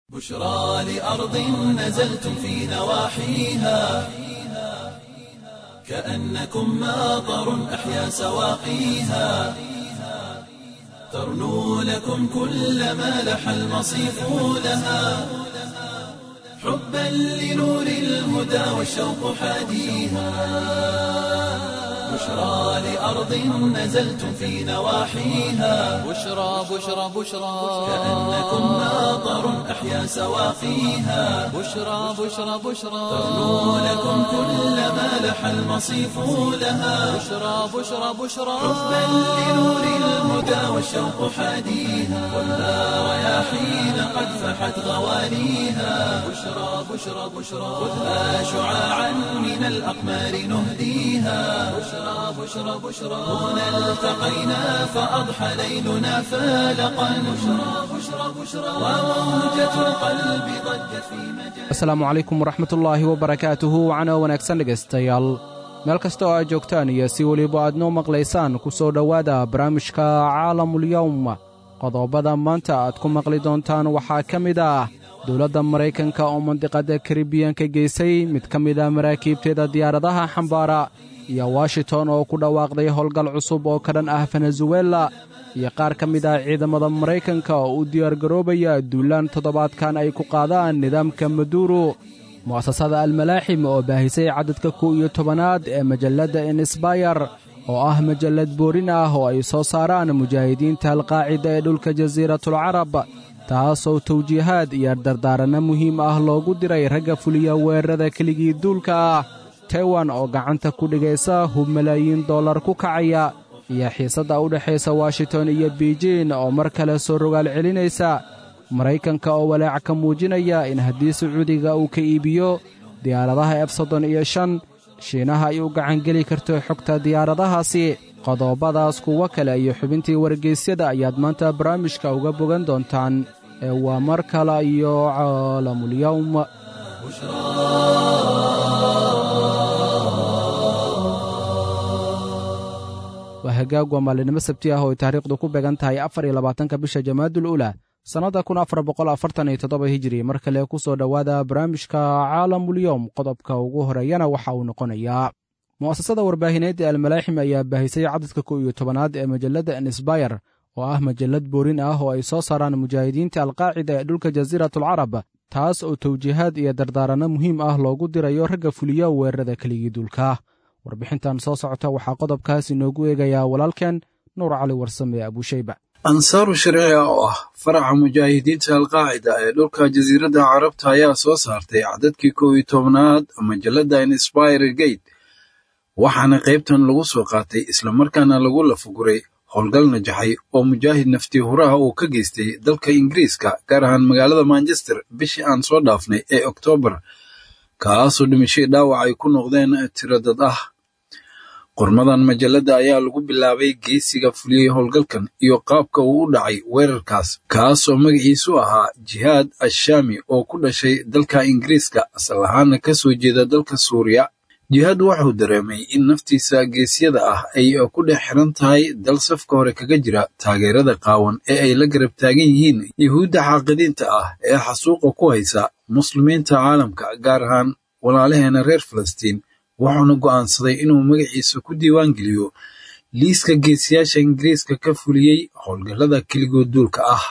بشرى لأرض نزلتم في نواحيها كأنكم ماطر أحيا سواقيها ترنو لكم كل ما لح المصيف لها حبا لنور الهدى والشوق حاديها بشرى لأرض نزلتم في نواحيها بشرى بشرى بشرى كأنكم ماطر أحيا سواقيها بشرى بشرى بشرى ترنو لكم كل ما لح المصيف لها بشرى بشرى بشرى حبا لنور الهدى والشوق حاديها والنار رياحين قد فحت غوانيها بشرى بشرى بشرى خذها شعاعا من الأقمار نهديها بشرى بشرى بشرى هنا التقينا فأضحى ليلنا فالقا بشرى بشرى بشرى وموجة القلب ضجت في مجال asalaamu calaykum waraxmatullaahi wabarakaatuhu wacana wanaagsan dhegaystayaal meel kasta oo aad joogtaan iyo si weliba aad noo maqlaysaan ku soo dhowaada barnaamijka caalamulyowm qodobada maanta aad ku maqli doontaan waxaa ka mid ah dowladda maraykanka oo mandiqadda karibiyanka geysay mid ka mid a maraakiibteeda diyaaradaha xambaara iyo washington oo ku dhawaaqday howlgal cusub oo ka dhan ah venezuela iyo qaar ka mid ah ciidamada maraykanka oo u diyaargaroobaya duulaan toddobaadkan ay ku qaadaan nidaamka maduuro mu'asasada almalaaxim oo baahisay cadadka kow iyo tobanaad ee majalladda insbayar oo ah majallad boorin ah oo ay soo saaraan mujaahidiinta alqaacida ee dhulka jasiiratulcarab taasoo tawjiihaad iyo dardaaranno muhiim ah loogu diray ragga fuliya weerarada keligii duulka ah taiwan oo gacanta ku dhigaysa hub malaayiin dollar ku kacaya iyo xiisadda u dhexaysa washington iyo beijin oo mar kale soo rogaal celinaysa maraykanka oo walaac ka muujinaya in haddii sacuudiga uu ka iibiyo diyaaradaha ef soddon iyo shan shiinaha ay u gacangeli karto xogta diyaaradahaasi qodobadaas kuwo kale iyo xubintii wargeysyada ayaad maanta barnaamijka uga bogan doontaan ee waa mar kale iyo caalamulyowm waa hagaag waa maalinimo sabti ah oo ay taariikhdu ku beegan tahay afar iyo labaatanka bisha jamaadul ula sannadda kun afar boqol afartan iyo toddoba hijiri mar kale ku soo dhowaada barnaamijka caalamulyowm qodobka ugu horeeyana waxa uu noqonayaa mu'asasada warbaahineed ee almalaaxim ayaa baahisay cadadka kow iyo tobanaad ee majalladda insbayar oo ah majallad boorin ah oo ay soo saaraan mujaahidiinta alqaacida ee dhulka jasiiratulcarab taas oo tawjiihaad iyo dardaaranno muhiim ah loogu dirayo ragga fuliya weerarada keligii duulka warbixintan soo socota waxaa qodobkaas inoogu eegayaa walaalkeen nuur cali warsame abuushayba ansaaru sharciga oo ah faraca mujaahidiinta alqaacida ee dhulka jasiiradda carabta ayaa soo saartay cadadkii kow iyo tobnaad majalladda inspire gate waxaana qaybtan lagu soo qaatay islamarkaana lagu lafaguray howlgal najaxay oo mujaahid naftii huraha uu ka geystay dalka ingiriiska gaar ahaan magaalada manchester bishii aan soo dhaafnay ee oktoobar kaasoo dhimashay dhaawac ay ku noqdeen tiro dad ah qormadan majalladda ayaa lagu bilaabay geesiga fuliyey howlgalkan iyo qaabka uu u dhacay weerarkaas kaasoo magaciisu ahaa jihaad ashaami oo ku dhashay dalka ingiriiska asal ahaana ka soo jeeda dalka suuriya jihaad wuxuu dareemay in naftiisa geesyada ah ay ku dhex xiran tahay dal safka hore kaga jira taageerada qaawan ee ay la garab taagan yihiin yuhuudda xaaqidiinta ah ee xasuuqa ku haysa muslimiinta caalamka gaar ahaan walaalaheena reer falastiin wuxuuna go'aansaday inuu magaciisa ku diiwaan geliyo liiska geesiyaasha ingiriiska ka fuliyey howlgallada keligood duulka ah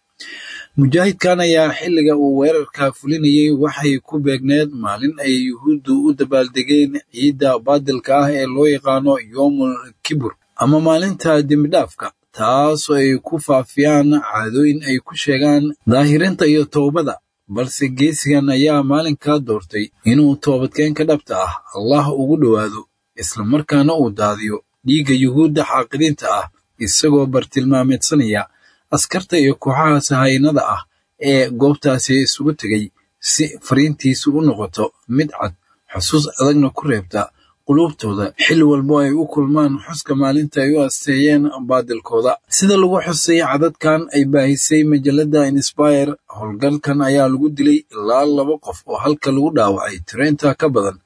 mujaahidkan ayaa xilliga uu weerarka fulinayey waxay ku beegneed maalin ay yuhuuddu u dabaaldegeen ciidda baadilka ah ee loo yaqaano yoomul kibur ama maalinta dembidhaafka taasoo ay ku faafiyaan caadooyin ay ku sheegaan daahirinta iyo towbada balse geesigan ayaa maalinkaa doortay inuu toobadkeenka dhabta ah allah ugu dhowaado islamarkaana uu daadiyo dhiigga yuhuudda xaaqidiinta ah isagoo bartilmaameedsanaya askarta iyo kooxaha sahaynada ah ee goobtaasi isugu tegay si fariintiisu u noqoto mid cad xusuus adagna ku reebta quluubtooda xilli walbo ay u kulmaan xuska maalinta ay u asteeyeen baadilkooda sida lagu xusay cadadkan ay baahisay majalladda inspire howlgalkan ayaa lagu dilay ilaa laba qof oo halka lagu dhaawacay tireynta ka badan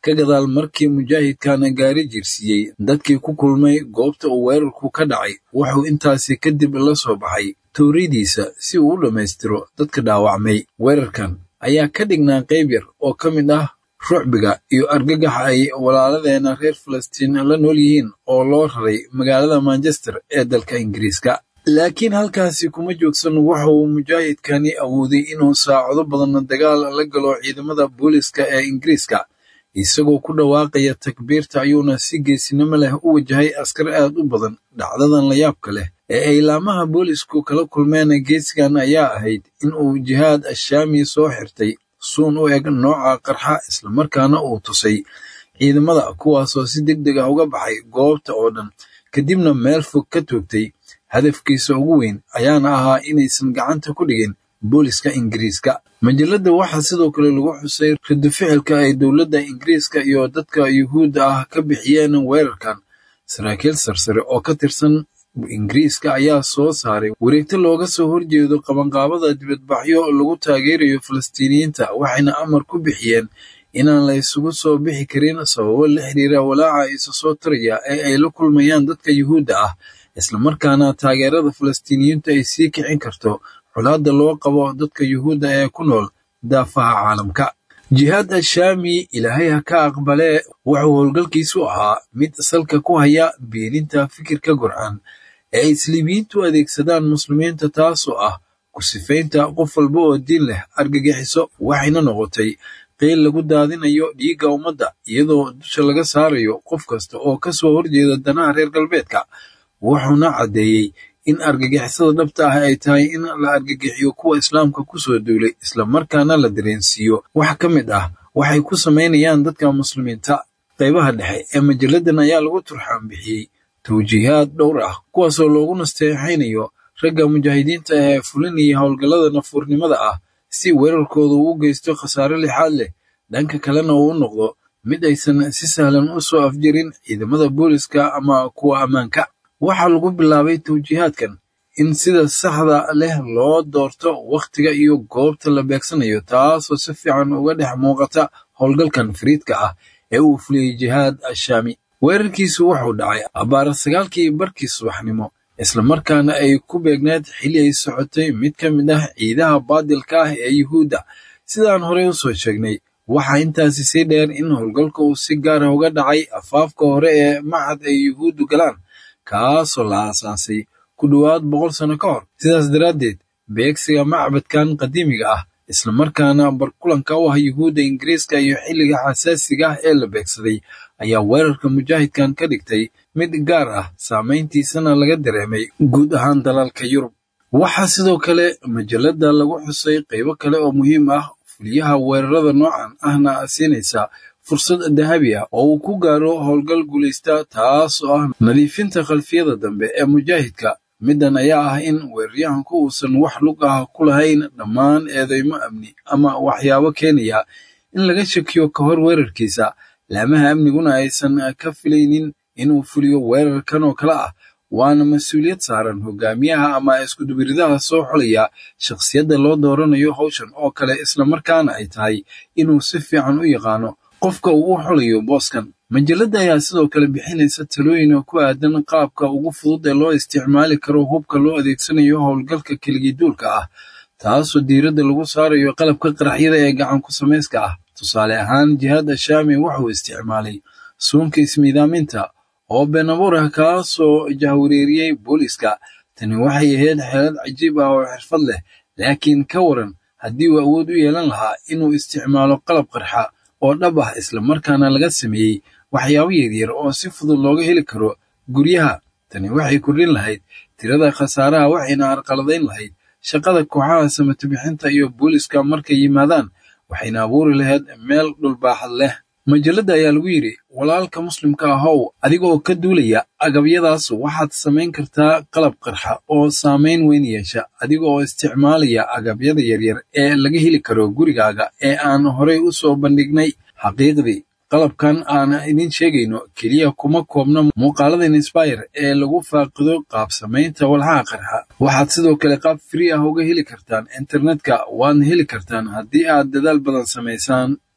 ka gadaal markii mujaahidkana gaari jirsiiyey dadkii ku kulmay goobta uu weerarku ka dhacay wuxuu intaasi kadib la soo baxay towriyadiisa si uu u dhammaystiro dadka dhaawacmay weerarkan ayaa ka dhignaa qayb yar oo ka mid ah rucbiga iyo argagaxa ay walaaladeena reer falastiin la nool yihiin oo loo raray magaalada manchester ee dalka ingiriiska laakiin halkaasi kuma joogsan waxa uu mujaahidkani awooday inuu saacado badanna dagaal la galo ciidamada booliska ee ingiriiska isagoo ku dhawaaqaya takbiirta ayuuna si geesinimo leh u wajahay askar aad u badan dhacdadan layaabka leh ee ay laamaha boolisku kala kulmeen geesigan ayaa ahayd in uu jihaad ashaami soo xirtay suun u eg nooca qarxa islamarkaana uu tusay ciidamada kuwaasoo si deg deg ah uga baxay goobta oo dhan kadibna meel fog ka toogtay hadafkiisa ugu weyn ayaana ahaa inaysan gacanta ku dhigin booliska ingiriiska majalladda waxaa sidoo kale lagu xusay radu ficilka ay dowladda ingiriiska iyo dadka yuhuudda ah ka bixiyeen weerarkan saraakiil sarsare oo ka tirsan ingiriiska ayaa soo saaray wareegto looga soo horjeedo qabanqaabada dibadbaxyo lagu taageerayo falastiiniyiinta waxayna amar ku bixiyeen inaan la isugu soo bixi karin sababo la xiriira walaaca isa soo taraya ee ay la kulmayaan dadka yuhuudda ah islamarkaana taageerada falastiiniyiintu ay sii kicin karto colaadda loo qabo dadka yuhuudda ee ku nool daafaha caalamka jihaad ashaami ilaahay ha ka aqbalee wuxuu howlgalkiisu ahaa mid salka ku haya beeninta fikirka gurcan ee ay isliibiyiintu adeegsadaan muslimiinta taasoo ah ku sifaynta qof walba oo diin leh argagixiso waxayna noqotay qiil lagu daadinayo dhiigga ummadda iyadoo dusha laga saarayo qof kasta oo ka soo horjeeda danaha reer galbeedka wuxuuna caddeeyey in argagixisada dhabta ah ay tahay in la argagixiyo kuwa islaamka ku soo duulay islamarkaana la dareensiiyo wax ka mid ah waxay ku samaynayaan dadka muslimiinta qaybaha dhexe ee majalladan ayaa lagu turxaan bixiyey tawjiihaad dhowr ah kuwaasoo loogu nasteexaynayo ragga mujaahidiinta ee fulinaya howlgallada nafuurnimada ah si weerarkooda uu geysto khasaare lixaad leh dhanka kalena uu u noqdo mid aysan si sahlan u soo afjirin ciidamada booliska ama kuwa ammaanka waxaa lagu bilaabay tawjiihaadkan in sida saxda leh loo doorto wakhtiga iyo goobta la beegsanayo taasoo si fiican uga dhex muuqata howlgalkan fariidka ah ee uu fuliyey jihaad ashaami weerarkiisu wuxuu dhacay abbaara sagaalkii barkii subaxnimo islamarkaana ay ku beegneed xilli ay socotay mid ka mid ah ciidaha baadilka ah ee yuhuudda sidaan horey u soo sheegnay waxaa intaasi sii dheer in howlgalka uu si gaara uga dhacay afaafka hore ee macad ay yuhuuddu galaan kaasoo la aasaasay ku dhowaad boqol sano ka hor sidaas daraaddeed beegsiga macbadkan qadiimiga ah islamarkaana barkulanka u ah yuhuudda ingiriiska iyo xilliga xasaasiga ah ee la beegsaday ayaa weerarka mujaahidkan ka dhigtay mid gaar ah saamayntiisana laga dareemay guud ahaan dalalka yurub waxaa sidoo kale majalladda lagu xusay qaybo kale oo muhiim ah fuliyaha weerarada noocan ahna siinaysa fursad dahabi ah oo uu ku gaaro howlgal guulaysta taasoo ah nadiifinta khalfiyada dambe ee mujaahidka middan ayaa ah in weeraryahanku uusan wax lug ah ku lahayn dhammaan eedeymo amni ama waxyaabo keenaya in laga shakiyo ka hor weerarkiisa laamaha amniguna aysan ka filaynin inuu fuliyo weerarkan oo kale ah waana mas-uuliyad saaran hogaamiyaha ama iskudubiridaha soo xulaya shakhsiyadda loo dooranayo howshan oo kale islamarkaana ay tahay inuu si fiican u yaqaano qofka uu u xulayo booskan majalladda ayaa sidoo kale bixinaysa talooyin oo ku aadan qaabka ugu fudud ee loo isticmaali karo hubka loo adeegsanayo howlgalka keligiiduulka ah taasoo diiradda lagu saarayo qalabka qaraxyada ee gacan ku samayska ah tusaale ahaan jihaad ashaami wuxuu isticmaalay suunka ismiidaaminta oo been abuur ah kaasoo jahwareeriyey booliska tani waxay ahayd xeelad cajiib ah oo xirfad leh laakiin ka waran haddii uu awood u yeelan lahaa inuu isticmaalo qalab qarxa oo dhab ah islamarkaana laga sameeyey waxyaabo yaryar oo si fudud looga heli karo guryaha tani waxay kordhin lahayd tirada khasaaraha waxayna arqaladayn lahayd shaqada kooxaha samatabixinta iyo booliska markay yimaadaan waxayna abuuri lahayd meel dhulbaaxad leh majalladda ayaa lagu yidhi walaalka muslimka ahow adiga oo ka duulaya agabyadaas waxaad samayn kartaa qalab qarxa oo saamayn weyn yeesha adiga oo isticmaalaya agabyada yaryar ee laga heli karo gurigaaga ee aan horey u soo bandhignay xaqiiqdii qalabkan aan idin sheegayno keliya kuma koobna muuqaalada inspire ee lagu faaqido qaab samaynta walxaha qarxa waxaad sidoo kale qaab free ah uga heli kartaan internetka waadna heli kartaan haddii aad dadaal badan samaysaan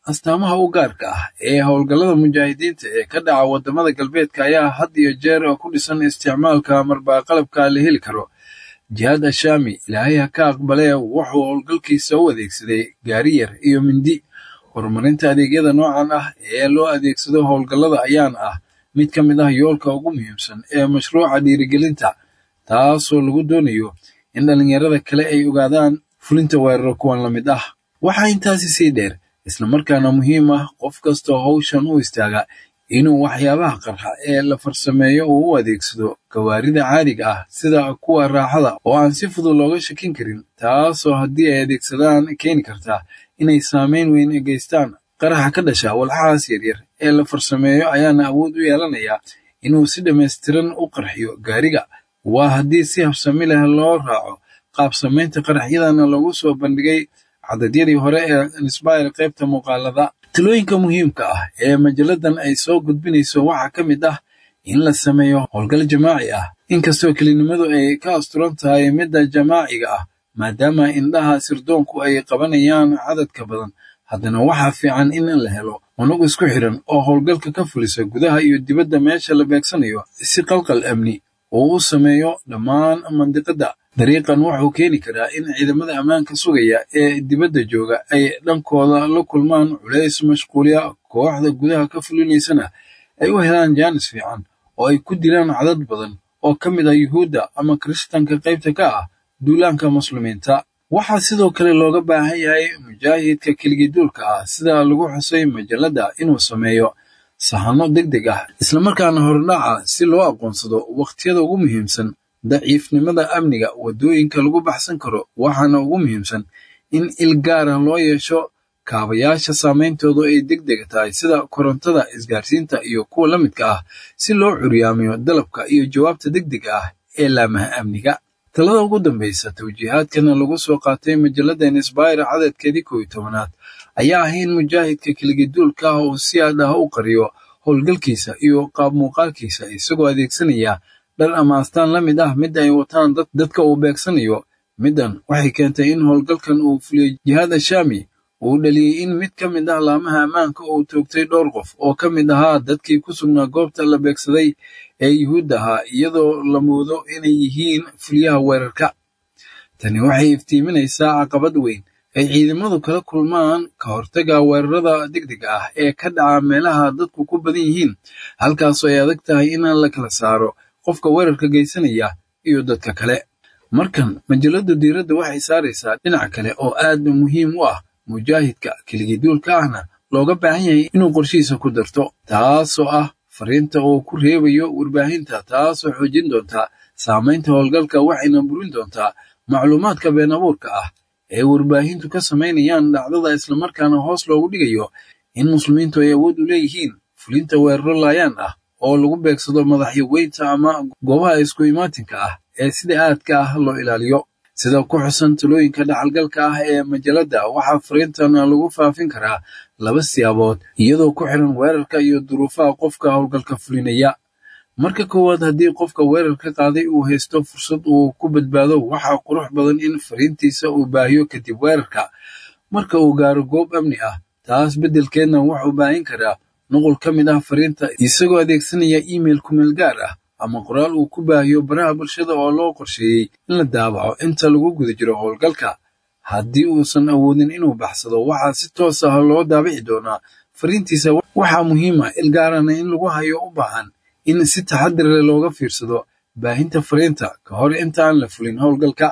astaamaha u gaarka ah ee howlgallada mujaahidiinta ee ka dhaca waddamada galbeedka ayaa had iyo jeer ku dhisan isticmaalka marbaaqalabka la heli karo jihaad ashaami ilaahay ha ka aqbalee wuxuu howlgalkiisa u adeegsaday gaari yar iyo mindi horumarinta adeegyada noocan ah ee loo adeegsado howlgallada ayaana ah mid ka mid ah yoolka ugu muhiimsan ee mashruuca dhiirigelinta taasoo lagu doonayo in dhallinyarada kale ay ogaadaan fulinta weeraro kuwan la mid ah waxaa intaasi sii dheer islamarkaana muhiim ah qof kastoo hawshan u istaaga inuu waxyaabaha qarxa ee la farsameeyo uu u adeegsado gawaarida caadiga ah sida kuwa raaxada oo aan si fudud looga shakin karin taasoo haddii ay adeegsadaan keeni karta inay saameyn weyn geystaan qaraxa ka dhasha walxahaas yaryar ee la farsameeyo ayaana awood u yeelanaya inuu si dhammaystiran u qarxiyo gaariga waa haddii si habsami leh loo raaco qaab samaynta qaraxyadana lagu soo bandhigay cadadyadii hore ee insbire qaybta muuqaalada talooyinka muhiimka ah ee majalladan ay soo gudbinayso waxaa ka mid ah in la sameeyo howlgal jamaaci ah inkastoo kelinimadu ay ka asturan tahay midda jamaaciga ah maadaama indhaha sirdoonku ay qabanayaan cadadka badan haddana waxaa fiican in la helo unug isku xiran oo howlgalka ka fulisa gudaha iyo dibadda meesha la beegsanayo si qalqal amni uu u sameeyo dhammaan mandiqadda dariiqan wuxuu keeni karaa in ciidamada ammaanka sugaya ee dibadda jooga ay dhankooda la kulmaan culays mashquuliya kooxda gudaha ka fulinaysana ay u helaan jaanis fiican oo ay ku dilaan cadad badan oo ka mid ah yuhuudda ama kiristanka qaybta ka ah duulaanka muslimiinta waxaa sidoo kale looga baahan yahay mujaahidka keligiduulka ah sida lagu xusay majalladda inuu sameeyo sahano deg deg ah islamarkaana hordhaca si loo aqoonsado wakhtiyada ugu muhiimsan daciifnimada amniga waddooyinka lagu baxsan karo waxaana ugu muhiimsan in il gaara loo yeesho kaabayaasha saameyntoodu ay deg deg tahay sida korontada isgaarsiinta iyo kuwa la midka ah si loo curyaamiyo dalabka iyo jawaabta deg dega ah ee laamaha amniga talada ugu dambaysa tawjiihaadkana lagu soo qaatay majalladda insbire cadadkeedii kow iyo tobanaad ayaa ah in mujaahidka keligiduulka ah uu si aad ah u qariyo howlgalkiisa iyo qaab muuqaalkiisa isagoo adeegsanaya dhar ama astaan la mid ah midda ay wataan dadka uu beegsanayo middan waxay keentay in howlgalkan uu fuliyey jihaad ashaami uu dhaliyey in mid ka mid ah laamaha ammaanka uu toogtay dhowr qof oo ka mid ahaa dadkii ku sugnaa goobta la beegsaday ee yuhuudda ahaa iyadoo la moodo inay yihiin fuliyaha weerarka tani waxay iftiiminaysaa caqabad weyn ay ciidamadu kala kulmaan ka hortaga weerarada degdega ah ee ka dhaca meelaha dadku ku badan yihiin halkaasoo ay adag tahay in la kala saaro qofka weerarka geysanaya iyo dadka kale markan majalladdu diiradda waxay saaraysaa dhinac kale oo aad muhiim u ah mujaahidka keligiduulka ahna looga baahan yahay inuu qorshihiisa ku darto taasoo ah fariinta uu ku reebayo warbaahinta taasoo xoojin doontaa saamaynta howlgalka waxayna burin doontaa macluumaadka been abuurka ah ee warbaahintu ka samaynayaan dhacdada islamarkaana hoos loogu dhigayo in muslimiintu ay awood u leeyihiin fulinta weeraro laayaan ah oo lagu beegsado madaxyaweynta ama goobaha isku imaatinka ah ee sida aadka ah loo ilaaliyo sida ku xusan talooyinka dhaxalgalka ah ee majalladda waxaa fariintan lagu faafin karaa laba siyaabood iyadoo ku xiran weerarka iyo duruufaha qofka howlgalka fulinaya marka koowaad haddii qofka weerarka qaaday uu haysto fursad uu ku badbaado waxaa qurux badan in fariintiisa uu baahiyo kadib weerarka marka uu gaaro goob amni ah taas beddelkeedna wuxuu baahin karaa nuqul ka mid ah fariinta isagoo adeegsanaya email kumeel gaar ah ama qoraal uu ku baahiyo baraha bulshada oo loo qorsheeyey in la daabaco inta lagu guda jiro howlgalka haddii uusan awoodin inuu baxsado waxaa si toos ah loo daabici doonaa fariintiisa waxaa muhiima ilgaarana in lagu hayo u baahan in si taxadir leh looga fiirsado baahinta fariinta ka hor inta aan la fulin howlgalka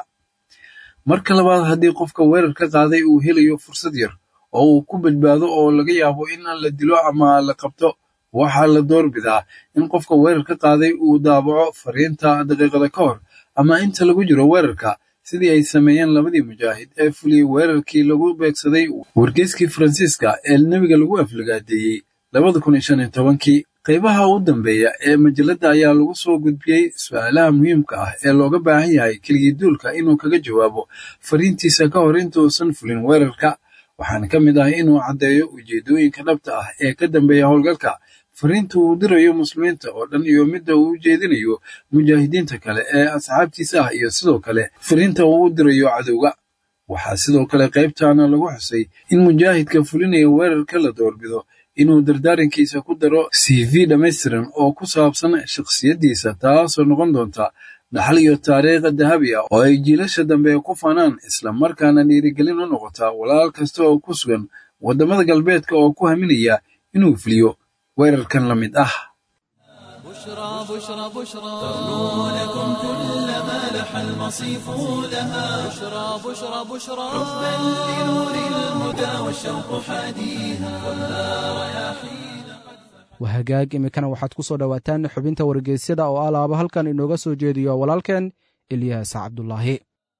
marka labaad haddii qofka weerar ka qaaday uu helayo fursad yar oo uu ku badbaado oo laga yaabo in la dilo ama la qabto waxaa la doorbidaa in qofka weerar ka qaaday uu daabaco fariinta daqiiqada ka hor ama inta lagu jiro weerarka sidii ay sameeyeen labadii mujaahid ee fuliyey weerarkii lagu beegsaday wargeyskii faransiiska ee nebiga lagu aflagaadeeyey labada kun iyo shan iyo tobankii qaybaha u dambeeya ee majalladda ayaa lagu soo gudbiyey su-aalaha muhiimka ah ee looga baahan yahay keligiiduulka inuu kaga jawaabo fariintiisa ka hor intuusan fulin weerarka waxaana ka mid ah inuu caddeeyo ujeedooyinka dhabta ah ee ka dambeeya howlgalka fariinta uu dirayo muslimiinta oo dhan iyo midda uu u jeedinayo mujaahidiinta kale ee asxaabtiisa ah iyo sidoo kale fariinta uu u dirayo cadowga waxaa sidoo kale qaybtaana lagu xusay in mujaahidka fulinaya weerarka la doorbido inuu dardaarankiisa ku daro c v dhammaystiran oo ku saabsan shakhsiyaddiisa taasoo noqon doonta dhaxal iyo taariikha dahabi ah oo ay jiilasha dambe ku fanaan islamarkaana dhiirigelin u noqota walaal kasta oo ku sugan waddamada galbeedka oo ku haminaya inuu fuliyo weerarkan la mid ah بشرى بشرى بشرى تغنو لكم كل ما لح المصيف لها بشرى بشرى بشرى حبا لنور الهدى والشوق حاديها ولا رياحين wahagaag iminkana waxaad ku soo dhowaataan xubinta wargeysyada oo alaaba halkan inooga soo jeediyo walaalkeen ilyaas cabdulaahi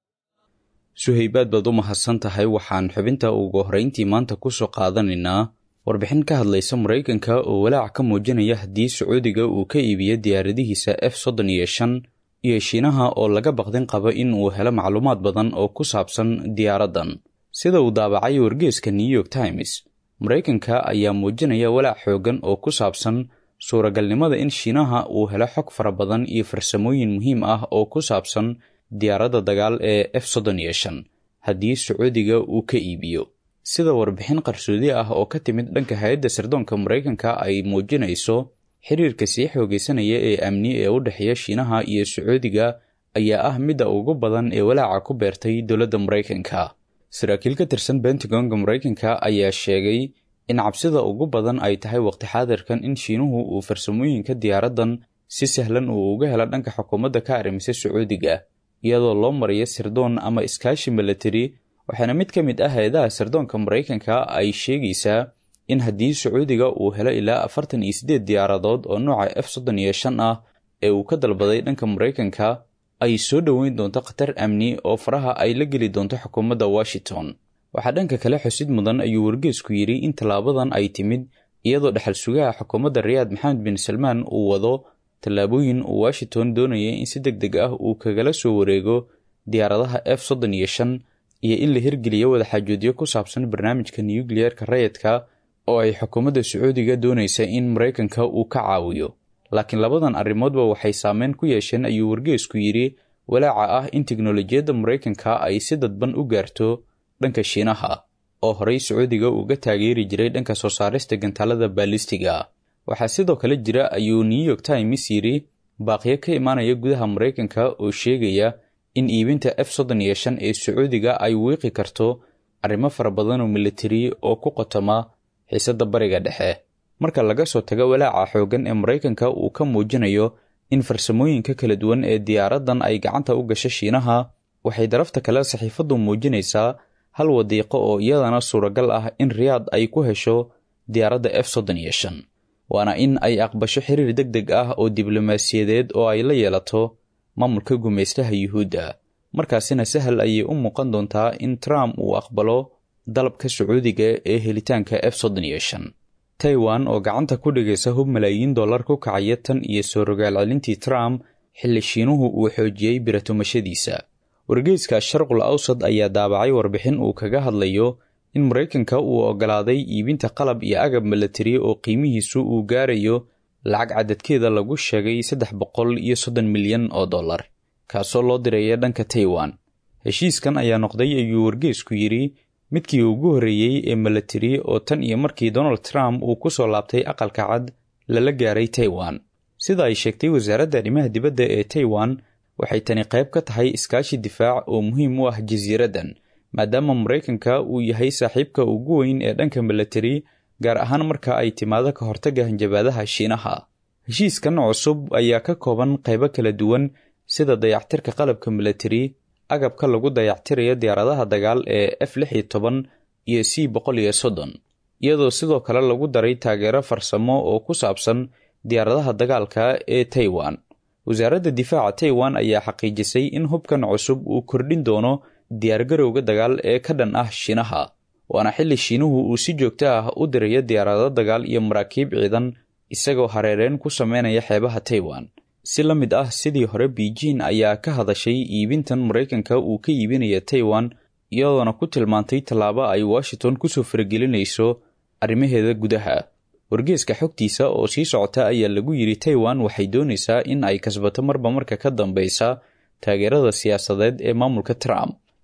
suhaybaad baad u mahadsan tahay waxaan xubinta ugu horrayntii maanta ku soo qaadanaynaa warbixin ka hadlaysa maraykanka oo walaac ka muujinaya haddii sacuudiga uu ka iibiyo diyaaradihiisa f soddon iyo shan iyo shiinaha oo laga baqdin qaba in uu helo macluumaad badan oo ku saabsan diyaaraddan sida uu daabacay wargeeska new york times maraykanka ayaa muujinaya walaac xooggan oo ku saabsan suuragalnimada in shiinaha uu helo xog fara badan iyo farsamooyin muhiim ah oo ku saabsan diyaaradda dagaal ee f soddon iyo shan haddii sacuudiga uu ka iibiyo sida warbixin qarsoodi ah oo ka timid dhanka hay-adda sirdoonka maraykanka ay muujinayso xiriirka sii xoogaysanaya ee amni ee u dhexeeya shiinaha iyo sacuudiga ayaa ah midda ugu badan ee walaaca ku beertay dowladda maraykanka saraakiil ka tirsan bentagonga maraykanka ayaa sheegay in cabsida ugu badan ay tahay waqti xaadirkan in shiinuhu uu farsamooyinka diyaaraddan si sahlan uu uga helo dhanka xukuumadda ka arrimisay sacuudiga iyadoo loo marayo sirdoon ama iskaashi milatari waxaana mid ka mid ah hay-adaha sirdoonka maraykanka ay sheegaysaa in haddii sacuudiga uu helo ilaa afartan iyo siddeed diyaaradood oo nooca f soddon iyo shan ah ee uu ka dalbaday dhanka maraykanka ay soo dhoweyn doonto khatar amni oo faraha ay la geli doonto xukuumadda washington waxaa dhanka kale xusid mudan ayuu wargeesku yidhi in tallaabadan ay timid iyadoo dhexal sugaha xukuumadda rayaad maxamed bin salmaan uu wado tallaabooyin uu washington doonaya in si deg deg ah uu kagala soo wareego diyaaradaha f soddon iyo shan iyo in la hirgeliyo wadaxaajoodyo ku saabsan barnaamijka nukliyeerka rayidka oo ay xukuumadda sacuudiga doonaysa in maraykanka uu ka caawiyo laakiin labadan arrimoodba waxay saameyn ku yeesheen ayuu wargeesku yidhi walaaca ah in teknolojiyadda maraykanka ay si dadban u gaarto dhanka shiinaha oo horey sacuudiga uga taageeri jiray dhanka soo saarista gantaalada baalistiga waxaa sidoo kale jira ayuu new york times yidhi baaqyo ka imaanaya gudaha maraykanka oo sheegaya in iibinta f soddon iyo shan ee sacuudiga ay wiiqi karto arrimo fara badan oo militari oo ku qotoma xiisadda bariga dhexe marka laga soo tago walaaca xooggan ee maraykanka uu ka muujinayo in farsamooyinka kala duwan ee diyaaraddan ay gacanta u gasho shiinaha waxay darafta kale saxiifaddu muujinaysaa hal wadiiqo oo iyadana suuragal ah in riyaad ay ku hesho diyaaradda f soddon iyo shan waana in ay aqbasho xiriir deg deg ah oo diblomaasiyadeed oo ay la yeelato maamulka gumaystaha yuhuudda markaasina sahal ayay u muuqan doontaa in trump uu aqbalo dalabka sacuudiga ee helitaanka f soddon iyo shan taiwan oo gacanta ku dhigaysa hub malaayiin dollar ku kacaya tan iyo soo rogaal celintii trump xilli shiinuhu uu xoojiyey biratumashadiisa wargeyska sharqul awsad ayaa daabacay warbixin uu kaga hadlayo in maraykanka uu oggolaaday iibinta qalab iyo agab milatari oo qiimihiisu uu gaarayo lacag cadadkeeda lagu sheegay saddex boqol iyo soddon milyan oo dollar kaasoo loo diraya dhanka taiwan heshiiskan ayaa noqday ayuu wargeesku yidhi midkii ugu horreeyey ee milatari oo tan iyo markii donald trump uu ku soo laabtay aqalka cad lala gaaray taiwan sida ay sheegtay wasaaradda arrimaha dibadda ee taiwan waxay tani qayb ka tahay iskaashi difaac oo muhiim u ah jasiiraddan maadaama maraykanka uu yahay saaxiibka ugu weyn ee dhanka milatari gaar ahaan marka ay timaado ka hortagga hanjabaadaha shiinaha heshiiskan cusub ayaa ka kooban qaybo kala duwan sida dayactirka qalabka milatari agabka lagu dayactirayo diyaaradaha dagaal ee f lix iyo toban iyo c boqol iyo soddon iyadoo sidoo kale lagu daray taageero farsamo oo ku saabsan diyaaradaha dagaalka ee taiwan wasaaradda difaaca taiwan ayaa xaqiijisay in hubkan cusub uu kordhin doono diyaargarowga dagaal ee ka dhan ah shiinaha waana xilli shiinuhu uu si joogto ah u dirayo diyaarado dagaal iyo maraakiib ciidan isagoo hareereen ku sameynaya xeebaha taiwan si la mid ah sidii hore beijing ayaa ka hadashay iibintan maraykanka uu ka iibinaya taiwan iyadoona ku tilmaantay tallaabo ay washington kusoo faragelinayso arrimaheeda gudaha wargeeska xogtiisa oo sii socota ayaa lagu yidhi taiwan waxay doonaysaa in ay kasbato marba marka ka dambeysa taageerada siyaasadeed ee maamulka trump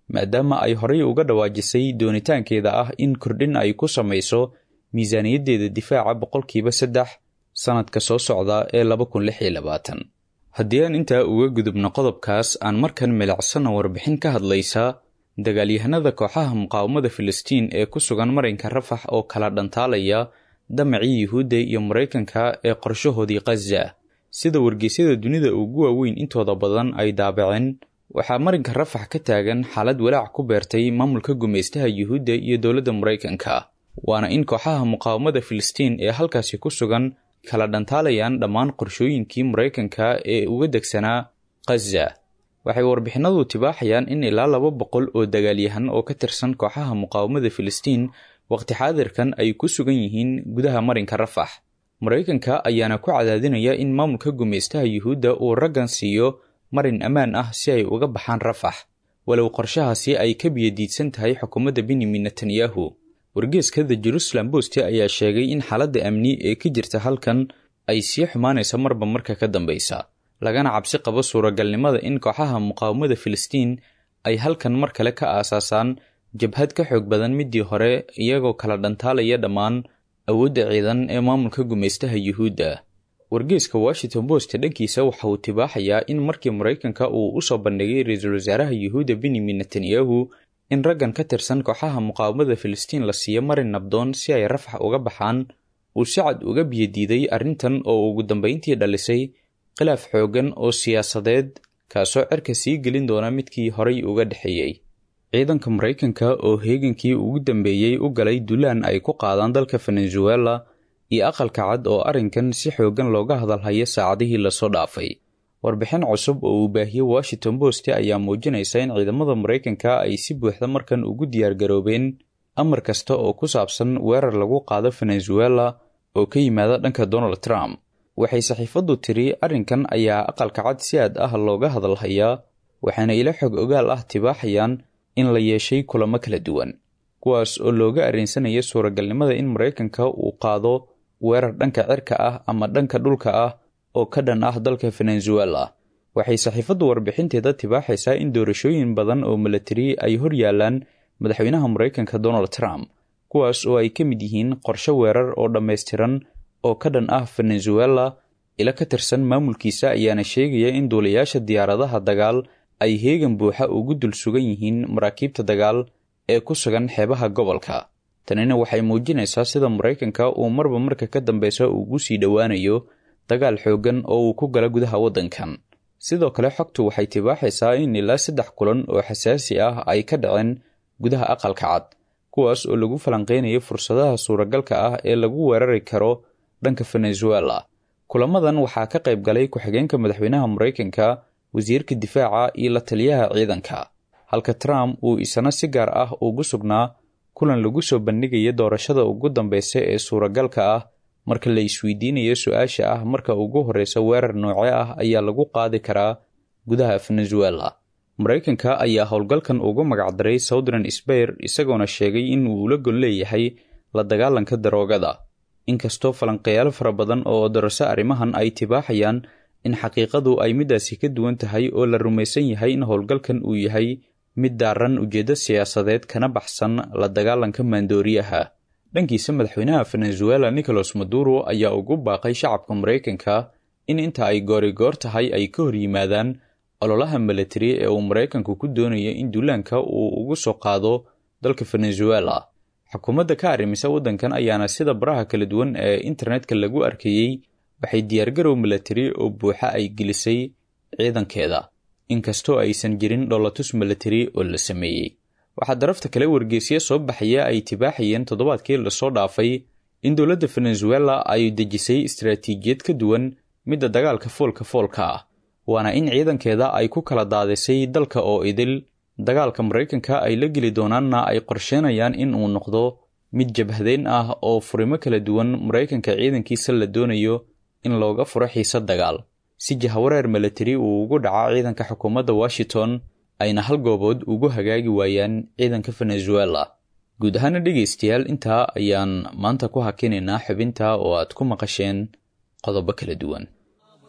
maadaama ay horey uga dhawaajisay doonitaankeeda ah in kordhin ay ku samayso miisaaniyaddeeda difaaca boqolkiiba saddex sannadka soo socda ee laba kun lix iyo labaatan haddii aan intaa uga gudubno qodobkaas aan markan milicsana warbixin ka hadlaysa dagaalyahanada kooxaha muqaawamada filistiin ee ku sugan marinka rafax oo kala dhantaalaya damacii yuhuudda iyo maraykanka ee qorshahoodii khaza sida wargeysyada dunida ugu waaweyn intooda badan ay daabaceen waxaa marinka rafax ka taagan xaalad walaac ku beertay maamulka gumaystaha yuhuudda iyo dowladda maraykanka waana in kooxaha muqaawamada filistiin ee halkaasi ku sugan kala dhantaalayaan dhammaan qorshooyinkii maraykanka ee uga degsanaa khaza waxay warbixinadu tibaaxayaan in ilaa laba boqol oo dagaalyahan oo ka tirsan kooxaha muqaawamada filistiin waqti xaadirkan ay ku sugan yihiin gudaha marinka rafax maraykanka ayaana ku cadaadinaya in maamulka gumaystaha yuhuudda uu raggan siiyo marin ammaan ah si ay uga baxaan rafax walow qorshahaasi ay ka biyadiidsan tahay xukuumadda benyamin netanyahu wargeeska the jerusalem bost ayaa sheegay in xaaladda amni ee ka jirta halkan ay sii xumaanaysa marba marka ka dambeysa lagana cabsi qabo suuragalnimada in kooxaha muqaawamada filistiin ay halkan mar kale ka aasaasaan jabhad ka xoog badan midii hore iyagoo kala dhantaalaya dhammaan awoodda ciidan ee maamulka gumaystaha yuhuudda wargeeska washington post dhankiisa waxa uu tibaaxayaa in markii maraykanka uu u soo bandhigay ra-iisul wasaaraha yuhuudda benyamin netanyahu in raggan ka tirsan kooxaha muqaawamada filistiin la siiyo marin nabdoon si ay rafax uga baxaan uu si cad uga biyadiiday arrintan oo ugu dambayntii dhalisay khilaaf xooggan oo siyaasadeed kaasoo cerka sii gelin doona midkii horay uga dhexeeyey ciidanka maraykanka oo heegankii ugu dambeeyey u galay dulaan ay ku qaadaan dalka venezuela iyo aqalka cad oo arrinkan si xooggan looga hadalhayo saacadihii lasoo dhaafay warbixin cusub oo uu baahiyey washington post ayaa muujinaysa in ciidamada maraykanka ay si buuxda markan ugu diyaargaroobeen amar kasta oo ku saabsan weerar lagu qaado venezuela oo ka yimaada dhanka donald trump waxay saxiifaddu tiri arrinkan ayaa aqalka cad si aad ah looga hadalhayaa waxaana ila xog ogaal ah tibaaxayaan in la yeeshay kulamo kala duwan kuwaas oo looga arrinsanaya suuragalnimada in maraykanka uu qaado weerar dhanka cirka ah ama dhanka dhulka ah oo ka dhan ah dalka venezuela waxay saxiifaddu warbixinteeda tibaaxaysaa in doorashooyin badan oo milatari ay hor yaalaan madaxweynaha maraykanka donald trump kuwaas oo ay ka mid yihiin qorshe weerar oo dhammaystiran oo ka dhan ah venezuela ila ka tirsan maamulkiisa ayaana sheegaya in duulayaasha diyaaradaha dagaal ay heegan buuxa ugu dul sugan yihiin maraakiibta dagaal ee ku sugan xeebaha gobolka tanina waxay muujinaysaa sida maraykanka uu marba marka ka dambeysa ugu sii dhowaanayo dagaal xooggan oo uu ku gala gudaha waddankan sidoo kale xogtu waxay tibaaxaysaa in ilaa saddex kulan oo xasaasi ah ay ka dhaceen gudaha aqalka cad kuwaas oo lagu falanqeynayo fursadaha suuragalka ah ee lagu weerari karo dhanka venezuela kulamadan waxaa ka qayb galay ku-xigeenka madaxweynaha maraykanka wasiirka difaaca iyo la taliyaha ciidanka halka trump uu isana si gaar ah ugu sugnaa kulan lagu soo bandhigaya doorashada ugu dambeysa ee suuragalka ah marka la isweydiinayo su-aasha ah marka ugu horreysa weerar nooce ah ayaa lagu qaadi karaa gudaha venezuela maraykanka ayaa howlgalkan ugu magacdaray southern sbair isagoona sheegay in uu ula gon leeyahay la dagaalanka daroogada inkastoo falanqeyaal fara badan oo darase arrimahan ay tibaaxayaan in xaqiiqadu ay midaasi ka duwan tahay oo la rumaysan yahay in howlgalkan uu yahay mid daaran ujeeddo siyaasadeed kana baxsan la dagaalanka maandooriyaha dhankiisa madaxweynaha venezuela nicolas maduro ayaa ugu baaqay shacabka maraykanka in inta ay goorigoor tahay ay ka hor yimaadaan ololaha milatari ee uu maraykanku ku doonayo in duulaanka uu ugu soo qaado dalka venezuela xukuumadda ka arrimisa waddankan ayaana sida baraha kala duwan ee internetka lagu arkayey waxay diyaargarow milatari oo buuxa ay gelisay ciidankeeda inkastoo aysan jirin dholatus milatari oo la sameeyey waxaa darafta kale wargeysya soo baxaya ay tibaaxayeen toddobaadkii lasoo dhaafay in dowladda venezuela ay dejisay istaraatiijiyad ka duwan midda dagaalka foolka foolka ah waana in ciidankeeda ay ku kala daadisay dalka oo idil dagaalka maraykanka ay la geli doonaanna ay qorsheynayaan in uu noqdo mid jabhadeyn ah oo furimo kala duwan maraykanka ciidankiisa la doonayo in looga furo xiise dagaal si jahawareer milatari uu ugu dhaca ciidanka xukuumadda washington ayna hal goobood ugu hagaagi waayaan ciidanka venezuela guud ahaana dhegaystayaal intaa ayaan maanta ku hakinaynaa xubinta oo aad ku maqasheen qodobo kala duwan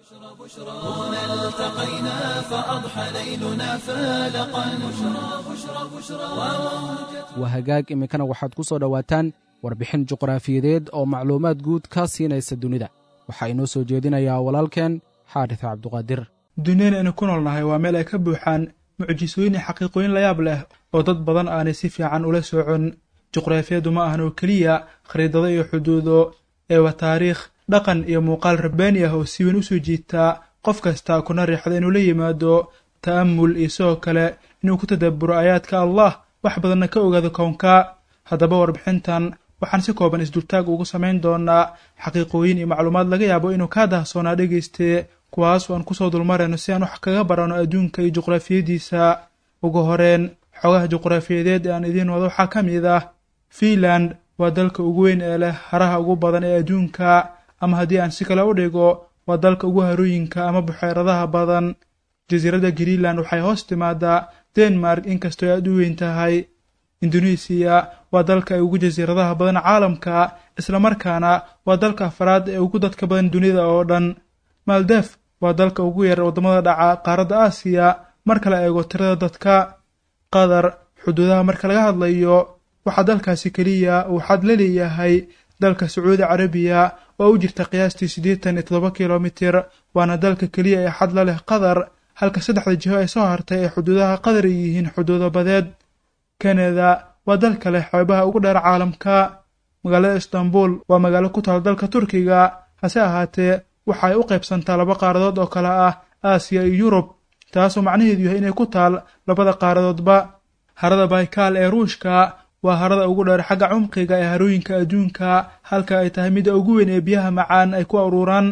هنا التقينا فأضحى ليلنا فالقا بشرى بشرى بشرى waa hagaag iminkana waxaad ku soo dhowaataan warbixin juqraafiyadeed oo macluumaad guud ka siinaysa dunida waxaa inoo soo jeedinayaa walaalkeen xaarits cabduqaadir duniyada aynu ku noolnahay waa meel ay ka buuxaan mucjisooyin iyo xaqiiqooyin layaab leh oo dad badan aanay si fiican ula socon juqraafiyaddu ma ahan oo keliya khariidado iyo xuduudo ee waa taariikh dhaqan iyo muuqaal rabbaani ah oo si weyn u soo jiitaa qof kasta kuna riixda inuu la yimaado ta'amul iyo sidoo kale inuu ku tadabburo aayaadka allah wax badanna ka ogaado kownka haddaba warbixintan waxaan si kooban isdultaag ugu samayn doonaa xaqiiqooyin iyo macluumaad laga yaabo inuu kaa dahsoonaa dhegayste kuwaas oo aan kusoo dulmarayno si aan wax kaga barano adduunka iyo juqraafiyadiisa ugu horeen xogaha juqraafiyadeed ee aan idiin wado waxaa ka mid ah fiinland waa dalka ugu weyn ee leh haraha ugu badan ee adduunka ama haddii aan si kale u dhigo waa dalka ugu harooyinka ama buxeeradaha badan jasiiradda greenland waxay hoos timaadaa denmark inkastoo aad u weyn tahay indonesiya waa dalka ay ugu jasiiradaha badan caalamka islamarkaana waa dalka afraad ee ugu dadka badan dunida oo dhan maldef waa dalka ugu yar waddamada dhaca qaaradda aasiya marka la eego tirada dadka qatar xuduudaha marka laga hadlayo waxaa dalkaasi keliya uu xad la leeyahay dalka sacuudi carabiya oo u jirta qiyaastii siddeetan iyo toddoba kilomitir waana dalka keliya ee xad la leh qatar halka saddexda jiho ee soo hartay ee xuduudaha qatar ay yihiin xuduudo badeed kanada waa dalka leh xeebaha ugu dheer caalamka magaalada istanbul waa magaalo ku taal dalka turkiga hase ahaatee waxa ay u qaybsantaa laba qaaradood oo kale ah aasiya iyo yurub taasoo macnaheedu yahay inay ku taal labada qaaradoodba harada baykal ee ruushka waa harada ugu dheer xagga cumqiga ee harooyinka adduunka halka ay tahay midda ugu weyn ee biyaha macaan ay ku aruuraan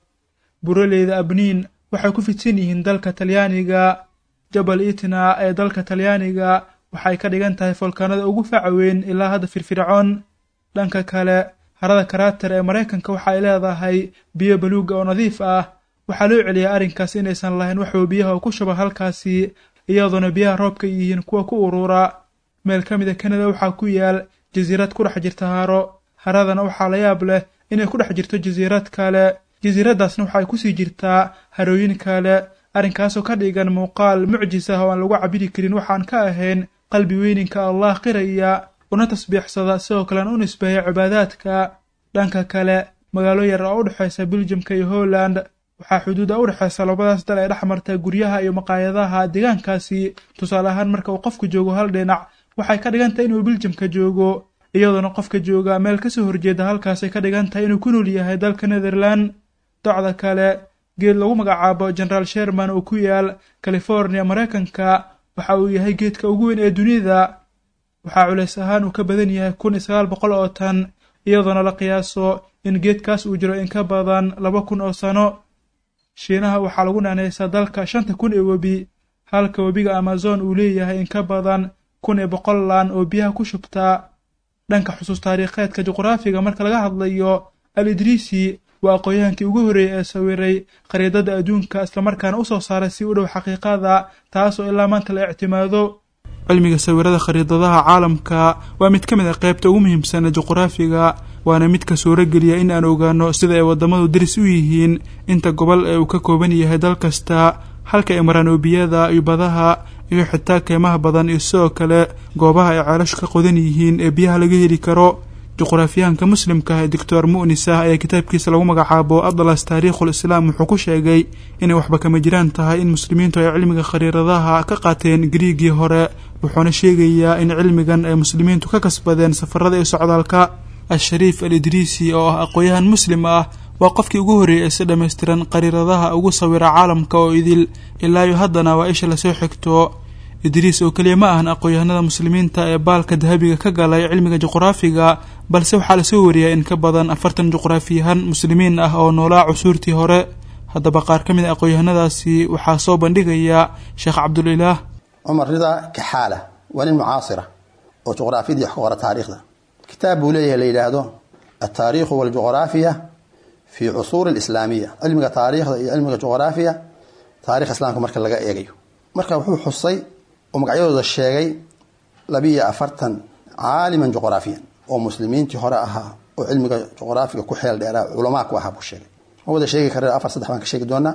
buraleyda abniin waxay ku fidsan yihiin dalka talyaaniga jabal itna ee dalka talyaaniga waxay ka dhigan tahay folkaanada ugu faca weyn ilaa hadda firfircoon dhanka kale harada karaater ee maraykanka waxa ay leedahay biyo baluuga oo nadiif ah waxaa loo celiyaa arrinkaas inaysan lahayn waxuu biyaha ku shuba halkaasi iyadoona biyaha roobka yihiin kuwa ku uruura meel ka mid a kanada waxaa ku yaal jasiirad ku dhex jirta haro haradana waxaa la yaab leh inay ku dhex jirto jasiirad kale jasiiraddaasna waxay kusii jirtaa harooyin kale arrinkaasoo ka dhigan muuqaal mucjis ah oo aan lagu cabiri karin waxaan ka ahayn qalbi weyninka allah qiraya una tasbiixsada sidoo kalean u nisbeeya cibaadaadka dhanka kale magaalo yar oo u dhexaysa biljamka iyo holland waxaa xuduuda u dhexaysa labadaas dal ee dhex marta guryaha iyo maqaayadaha deegaankaasi tusaale ahaan marka uu qofku joogo hal dhinac waxay ka dhigan tahay inuu biljamka joogo iyadoona qofka jooga meel kasoo horjeeda halkaasay ka dhigan tahay inuu ku nool yahay dalka netherland docda kale geed lagu magacaabo generaal sherman oo ku yaal california maraykanka waxa uu yahay geedka ugu weyn ee dunida waxaa culays ahaan uu ka badan yahay kun iyo sagaal boqol oo tan iyadoona la qiyaaso in geedkaas uu jiro in ka badan laba kun oo sano shiinaha waxaa lagu naanaysaa dalka shanta kun ee webi halka webiga amazon uu leeyahay in ka badan kun iyo boqol laan oo biyaha ku shubtaa dhanka xusuus taariikheedka juqraafiga marka laga hadlayo al idriisi waa aqoon-yahankii ugu horreeyey ee sawiray khariidada adduunka islamarkaana u soo saaray si u dhow xaqiiqada taasoo ilaa maanta la ictimaado cilmiga sawirada khariidadaha caalamka waa mid ka mid ah qaybta ugu muhiimsan ee juqraafiga waana midka suurogeliya in aan ogaano sida ay waddamadu daris u yihiin inta gobol ee uu ka kooban yahay dal kasta halka ay maraan oobiyada iyo badaha iyo xitaa keymaha badan iyo sidoo kale goobaha ay ceelashu ka qodan yihiin ee biyaha laga heli karo juqraafiyahanka muslimka ah ee doctor mu'nis ah ayaa kitaabkiisa lagu magacaabo atlas taariikhul islaam wuxuu ku sheegay inay waxba kama jiraan tahay in muslimiintu ay cilmiga khariiradaha ka qaateen griigii hore wuxuuna sheegayaa in cilmigan ay muslimiintu ka kasbadeen safarada iyo socdaalka al-shariif al idriisi oo ah aqoon-yahan muslim ah waa qofkii ugu horreeyay ee si dhammaystiran qariiradaha ugu sawira caalamka oo idil ilaa iyo haddana waa isha lasoo xigto idriis oo keliya ma ahan aqoon-yahanada muslimiinta ee baalka dahabiga ka galay cilmiga juqraafiga balse waxaa lasoo wariyaa in ka badan afartan juqraafiyahan muslimiin ah oo noolaa cusuurtii hore haddaba qaar ka mid a aqoon-yahanadaasi waxaa soo bandhigaya sheekh cabdulilaah cumar ridaa kaxaala waa nin mucaasira oo juqraafiyadii wax ka qora taariikhda kitaab buu leeyahay la yidhaahdo altaariikhu waljuqraafiya fi cusuuri alislaamiya cilmiga taariikhda iyo cilmiga juqraafiya taarikh islaamka marka laga eegayo marka wuxuu xusay oo magacyadooda sheegay labiiyo afartan caaliman juqraafiyan oo muslimiintii hore ahaa oo cilmiga juqraafiga ku xeel dheeraa culamaa ku ahaa buu sheegay ma wada sheegi kara afar saddex baan ka sheegi doonaa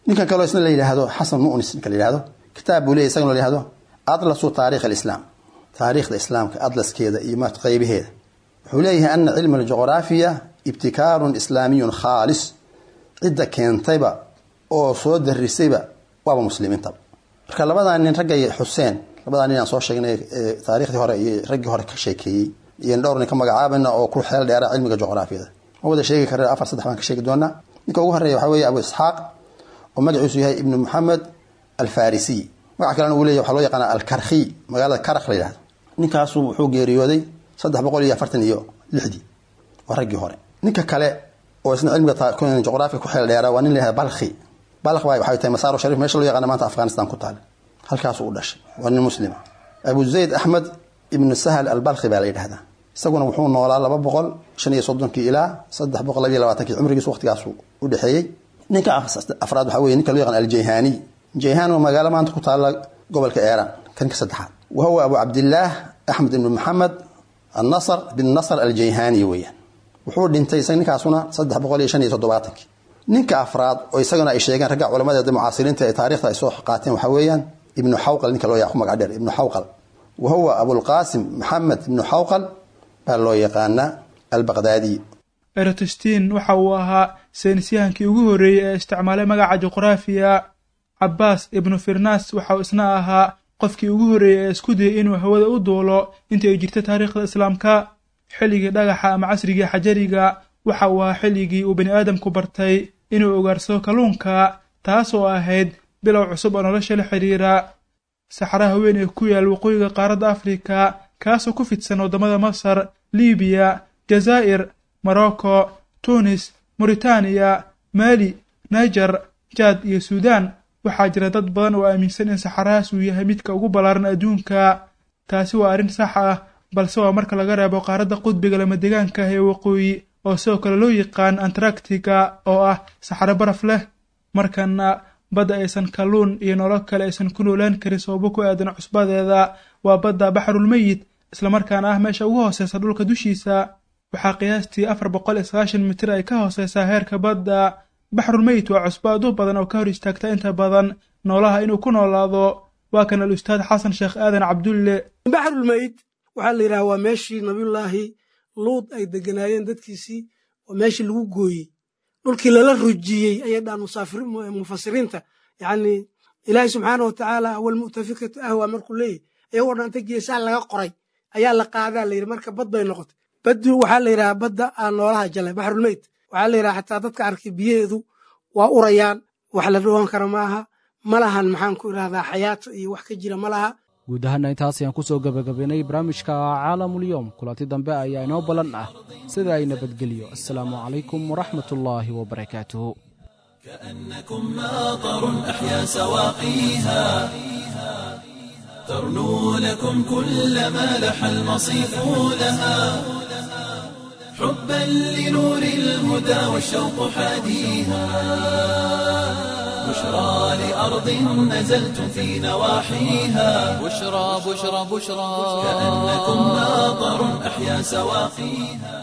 ninkan kaloo isna la yidhaahdo xasan mu'nis ninka la yidhahdo kitaab buu leeyahy isagana la yidhahdo atlasu taarikh alislaam taariikhda islaamka atlaskeeda iyo ma qaybaheeda wuxuu leeyahay ana cilma aljuqraafiya ibtikaarun islaamiyun khaalis cidda keentayba oo soo darisayba waaba muslimiintaba marka labadaa nin raggay xuseen labadaa nin aan soo sheegnay taarikhdii hore iyo raggii hore ka sheekeeyey iyo dhowr nin ka magacaabayna oo ku xeel dheera cilmiga juqraafiyada ma wada sheegi kare afar saddex baan ka sheegi doonaa ninka ugu horeeya waxaa weeye abu isxaaq oo magaciisu yahay ibnu maxamed alfarisiy magac kalena uu leyahy waxaa loo yaqaana alkarkhiy magaalada karakh la yidhahdo ninkaasu wuxuu geeriyooday saddex boqol iyo afartan iyo lixdii waa raggii hore ninka kale oo isna cilmiga juqraafiga ku xeel dheera waa nin la yahada balkhi balkh baa waxay tahay masaaro sharif meesha loo yaqaana maanta afghanistan ku taale halkaasuu u dhashay waa nin muslima abu zayd axmed ibnu sahal albalkhi baa la yidhahdaa isaguna wuxuu noolaa laba boqol shan iyo soddonkii ilaa saddex boqol labiyo labaatankii cumrigiisu waqtigaasu u dhexeeyey ninka afraad waxaa weye ninka loo yaqaan aljayhaniy jayhan waa magaalo maanta ku taalla gobolka eeran kan ka saddexaad wa huwa abu cabdillaah axmed ibnu maxamed annasr bin nasr aljayhani weeyaan wuxuu dhintay isaga ninkaasuna saddex boqol iyo shan iyo toddobaatankii ninka afraad oo isagana ay sheegeen ragga culamadeeda mucaasiriinta ee taarikhda ay soo qaateen waxaa weeyaan ibnu xawqal ninka loo yaqaan magac dheer ibnu xawqal wa huwa abulqaasim maxamed ibnu xawqal baa loo yaqaanaa albaqdaadiy erotostin waxa uu ahaa saynisyahankii ugu horreeyey ee isticmaalay magaca juqraafiya cabbaas ibnu firnas waxa uu isna ahaa qofkii ugu horreeyey ee isku dayay inuu hawada u duulo intii ay jirta taariikhda islaamka xilligii dhagaxa ama casrigii xajariga waxa uu ahaa xilligii uu bani aadamku bartay inuu ogaarsado kalluunka taasoo ahayd bilow cusub oo nolosha la xidhiira saxaraha weyn ee ku yaal waqooyiga qaaradda afrika kaasoo ku fidsan waddamada masar libiya jazaa'ir morocco tunis mauritaniya maali niger jaad iyo suudaan waxaa jira dad badan oo aaminsan in saxarahaas uu yahay midka ugu ballaaran adduunka taasi waa arrin sax ah balse waa marka laga reebo qaaradda qudbiga lamadegaanka ah ee waqooyi oo sidoo kale loo yaqaan antaractica oo ah saxaro baraf leh markana badda aysan kalluun iyo nolol kale aysan ku noolaan karin sababo ku aadan cusbadeeda waa badda baxrulmeyid islamarkaana ah meesha ugu hooseysa dhulka dushiisa waxaa qiyaastii afar boqol iyo sagaashan mitir ay ka hooseysaa heerka badda baxrulmeyit waa cusbo aad u badan oo ka hor istaagta inta badan noolaha inuu ku noolaado waa kan al ustaad xasan sheekh aadan cabdulle baxrulmeyit waxaa la yidhaha waa meeshii nabiyullaahi luud ay deganaayeen dadkiisii oo meeshii lagu gooyey dhulkii lala rujiyey ayay dhahan mufasiriinta yacni ilaahay subxaana wa tacaala awalmu'tafikatu ahwa markuu leeyahy iyagoo dhan inta geesaha laga qoray ayaa la qaadaa la yidhi marka bad bay noqotay baddu waxaa la yidhaha badda aan noolaha jalay baxrulmeyt waxaa la yidhaha xataa dadka arkay biyaheedu waa urayaan wax la dhawaan kara maaha ma lahan maxaan ku idhahdaa xayaato iyo wax ka jira ma laha guud ahaana intaas ayaan ku soo gebagabaynay barnaamijka caalamulyoom kulanti dambe ayaa inoo ballan ah sida ay nabadgelyo assalaamu calaykum waraxmat ullaahi wabarakaatuhu كأنكم ماطر أحيا سواقيها ترنو لكم كل ما لح المصيف لها حبا لنور الهدى والشوق حاديها بشرى لأرض نزلتم في نواحيها بشرى بشرى بشرى كأنكم ماطر أحيا سواقيها